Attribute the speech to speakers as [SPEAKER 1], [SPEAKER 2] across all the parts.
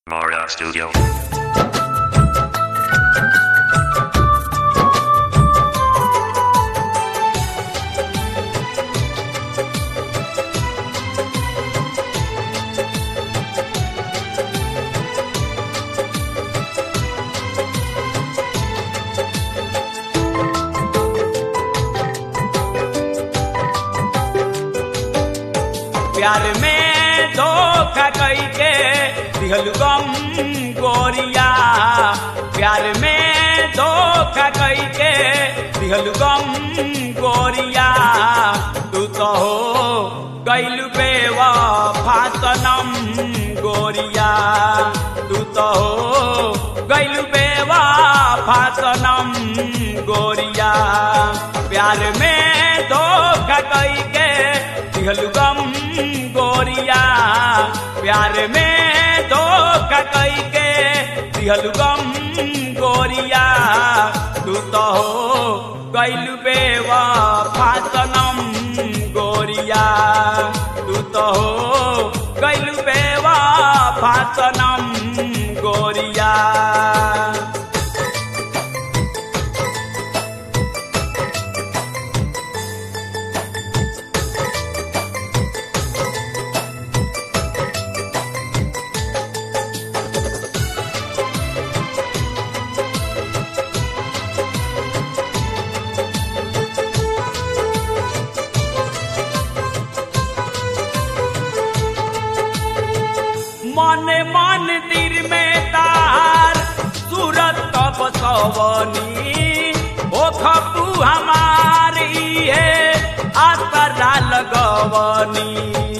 [SPEAKER 1] Mara Studio.
[SPEAKER 2] प्यार में धोखा कई के दिहल गम गोरिया प्यार में धोखा कई के दिहल गम गोरिया तू तो हो गैल बेवा फातनम गोरिया तू तो हो गैल बेवा फातनम गोरिया प्यार में धोखा कई के दिहल गम गोरिया प्यार में धोखा कई के दिहल गम गोरिया तू तो हो गैल बेवा फातनम गोरिया तू तो हो गैल बेवा फातनम गोरिया मन मन दिल में तार सूरत तब सवनी ओ खपू हमारी है आसरा लगवनी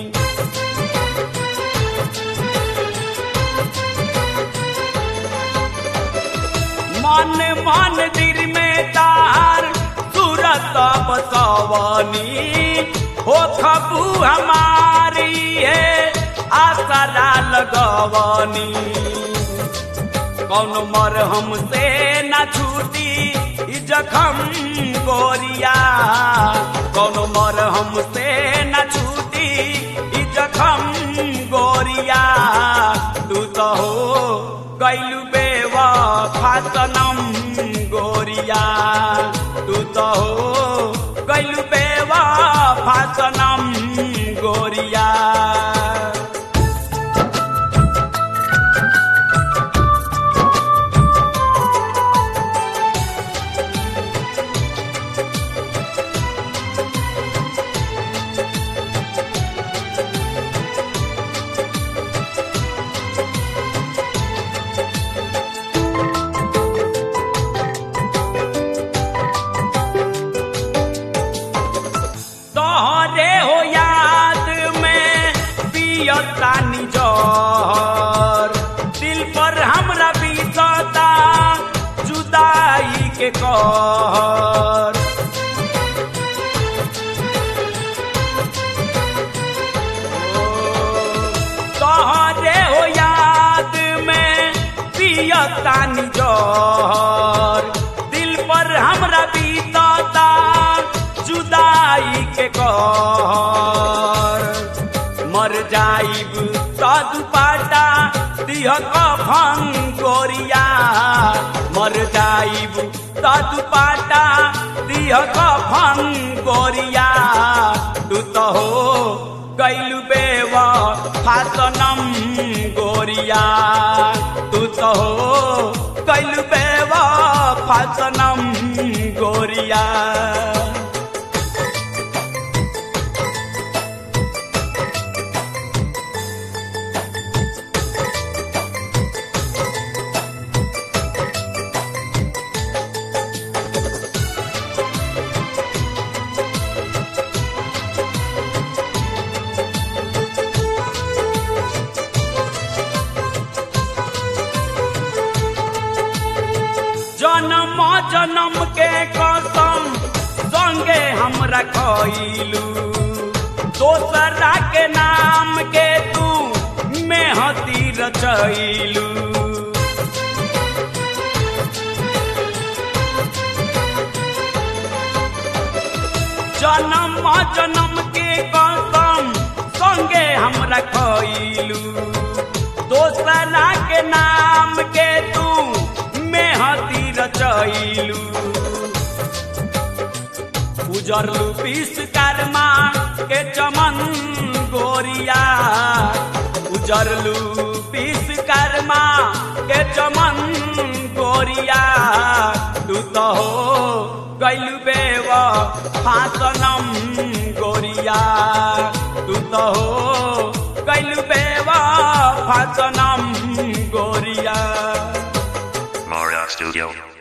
[SPEAKER 2] मन मन दिल में तार सूरत तब सवनी हो खपू हमारी है आसरा लगवनी कौन मर हमसे न छूटी ई जखम गोरिया कौन मर हमसे न छूटी ई जखम गोरिया तू तो हो गैलू बेवा फातनम गोरिया तू तो हो गैलू बेवा फातनम गोरिया तोहरे हो याद में पियतानी जहर दिल पर हमरा बीतता जुदाई के कहर तोहरे हो याद में पियतानी जहर दिल पर हमरा बीतता जुदाई के कहर मर जाइब साधु पाटा दिह कफन गोरिया मर जाइब साधु पाटा दिह कफन गोरिया तू तो हो गैल बेवा फातनम गोरिया तू तो हो गैल बेवा फातनम गोरिया जन्म जन्म के कसम संगे हम रखलू दोसरा के नाम के तू मेहती रचैलू जन्म जन्म के कसम संगे हम रखलू दोसरा के के नाम के तू मेहती रचैलू उजरलू विश्वकर्मा के चमन गोरिया उजरलू विश्वकर्मा के चमन गोरिया तू तो हो गैलू बेव फासनम गोरिया तू तो हो गैलू बेव फासनम गोरिया
[SPEAKER 1] Mara Studio.